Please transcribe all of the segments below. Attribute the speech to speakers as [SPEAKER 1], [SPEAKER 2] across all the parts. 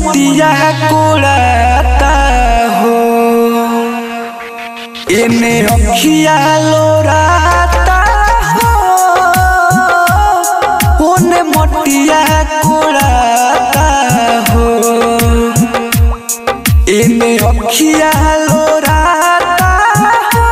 [SPEAKER 1] मटिया कोड़ाता हो एने अखिया लोराता हो ओने मटिया कोड़ाता हो एने अखिया लोराता हो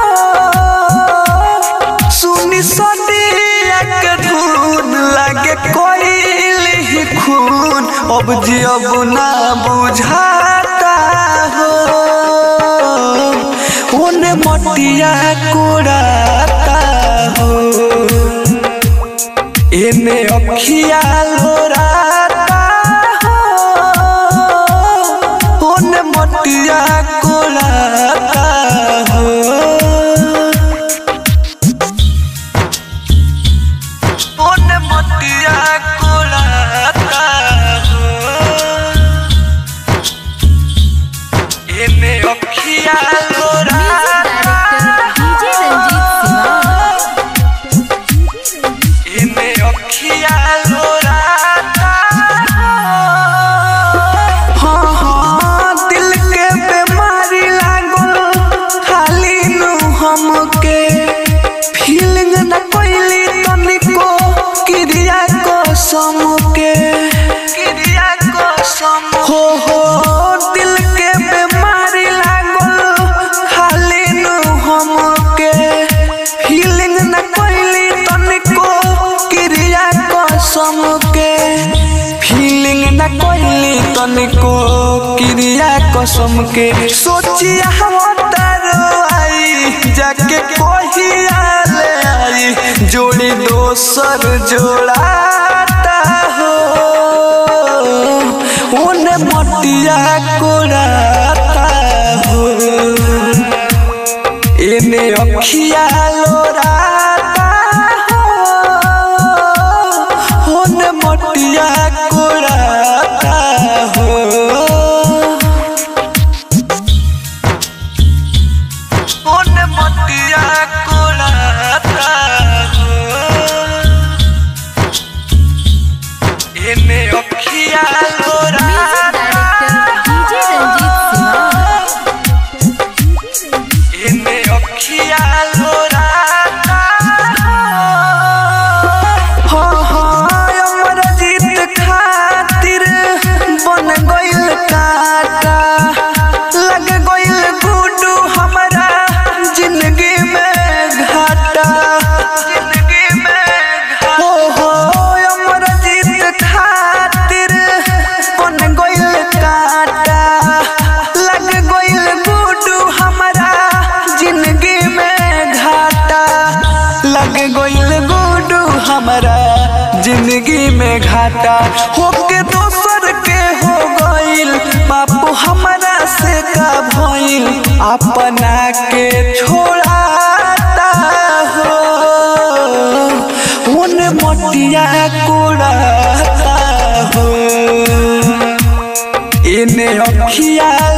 [SPEAKER 1] सुनी सदिया के धुन लागे कोइल ही खून अब जी अब ना बुझाता हो ओने मटिया कोड़ाता हो एने अखिया लोराता हो ओने मटिया कोड़ाता हो ओने मटिया कोड़ाता हो एने अखिया
[SPEAKER 2] म्यूजिक
[SPEAKER 1] लोराता
[SPEAKER 2] डायरेक्टर डीजे रंजीत सिवान
[SPEAKER 1] इने अखिया लोराता हाँ हाँ दिल के बीमारी लागल खाली नु हमके फीलिंग न कोइली तनिको क्रिया कसम के क्रिया कसम हो हो दिल के बीमारी लागल खाली नु हमके फीलिंग न कोइली तनिको क्रिया कसम के फीलिंग न कोइली तनिको क्रिया कसम के सोचिया तारो आई जाके कोहिया ले आई जोड़ी दोसर जोड़ाता हो ओने मटिया कोड़ाता हो एने अखिया लोराता हो ओने मटिया कोड़ाता हो ओने मटिया कोड़ाता हो एने अखिया
[SPEAKER 2] म्यूजिक
[SPEAKER 1] लोराता
[SPEAKER 2] डायरेक्टर डीजे रंजीत सिवान
[SPEAKER 1] इने अखिया लोराता हो हो अमर जीत खातिर बन गइल काटा लग गइल गुडू हमरा जिंदगी में घाटा जिंदगी में हो हो अमर जीत खातिर बन गइल काटा लग गइल गुडू हमरा जिंदगी में घाटा लग गइल गुडू हमरा जिंदगी में घाटा होके दोसर के हो गइल बापू हमरा से का भइल अपना के छोड़ाता हो उन मटिया कोड़ाता हो इने अखिया